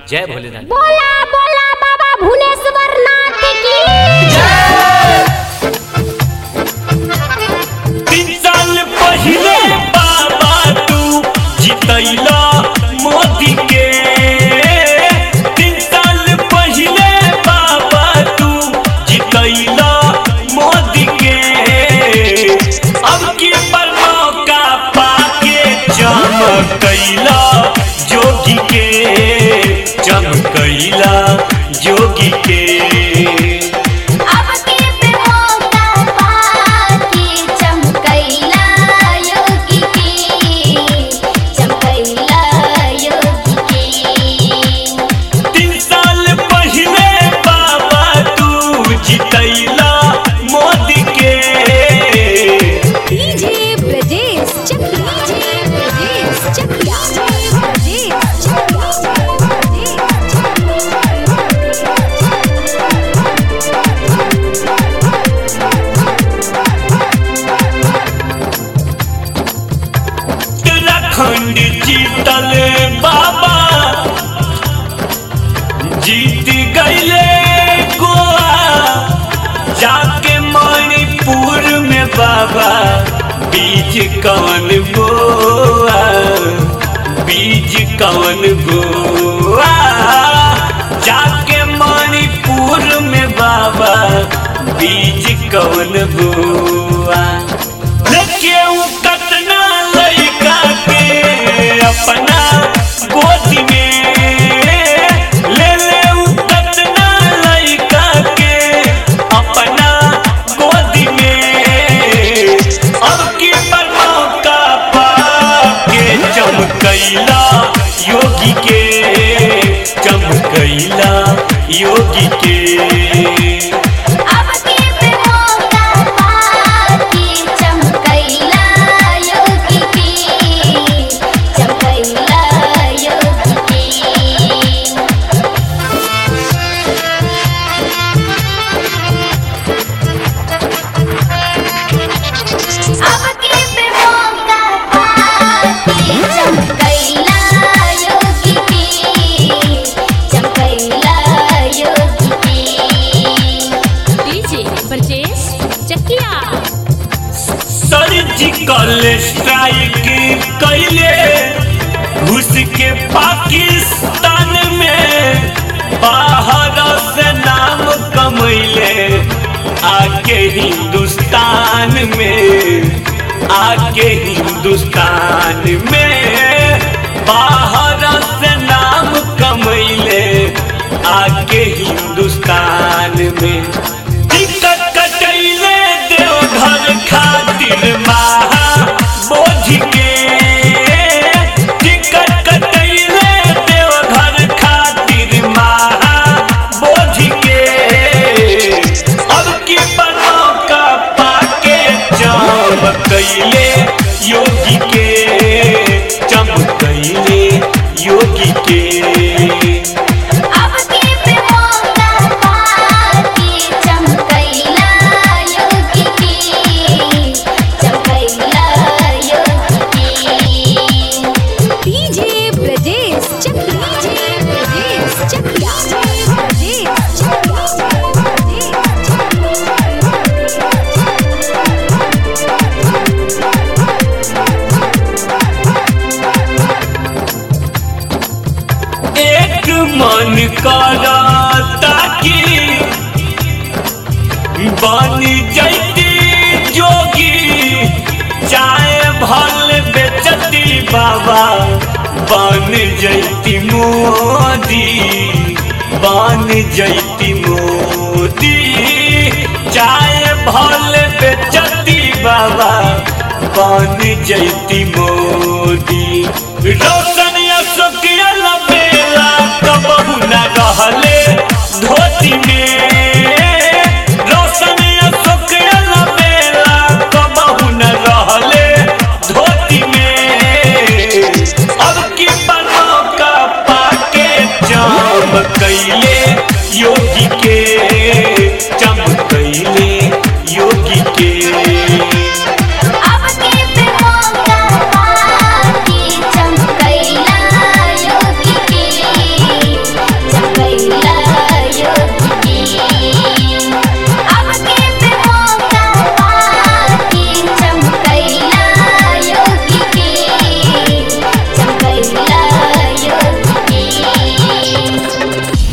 जय भोलेनाथ बोला बोला बाबा भुवनेश्वर नाथ की तीन साल पहिले बाबा तू जितैला मोदी के तीन साल पहिले बाबा तू जितैला मोदी के अब की पर मौका पाके चमकैला जोगी के चमकैला जोगी के अब के पे मौका पाके चमकैला योगी के चमकैला योगी के तीन साल पहले बाबा तू जितैला मोदी के DJ Brajesh Chakia DJ Brajesh Chakia DJ Brajesh Uttarakhand जीतल बाबा जीत गईले गोवा जाके मणिपुर में बाबा बीज कवन बोआ बीज कवन बोआ जाके मणिपुर में बाबा बीज कवन बोआ लेके उ कतना लइका के अपना गोदी में ले ले उ कतना लइका के अपना गोदी में अब की पर मौका पाके चमकैला योगी के चमकैला योगी के अब के पे मौका पाके चमकैला योगी के चमकैला योगी के अब के पे मौका पाके चमकैला योगी के चमकैला योगी के DJ Brajesh Chakia surgical strike कैले घुस के पाकिस्तान में बाहर से नाम कमैले आके हिंदुस्तान में आके हिंदुस्तान में बाहर से नाम कमैले आके हिंदुस्तान में टिकट कटैले देवघर खातिर महा बोझ के टिकट कटैले देवघर खातिर महा बोझ के अब की बनौ का पाके चमकैले योगी के चमकैले योगी के अब के पे मौका पाके चमकैला योगी के चमकैला योगी के डीजे ब्रजेश चकिया डीजे ब्रजेश चकिया ब्रजेश एक मन करता कि बन जैती जोगी चाहे भल बेचती बाबा बन जैती मोदी बन जैती मोदी चाहे भल बेचती बाबा बन जैती मोदी रोशन अशोक बेला कबहू न रहले धोती में रोशन अशोक बेला कबहू न रहले धोती में अब की बनो का पाके चमकैले योगी के चमकैले योगी के अब के पे मौका पाके चमकैला योगी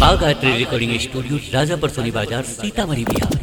माँ गायत्री रिकॉर्डिंग स्टूडियो राजापर सोनी बाजार सीतामढ़ी बिहार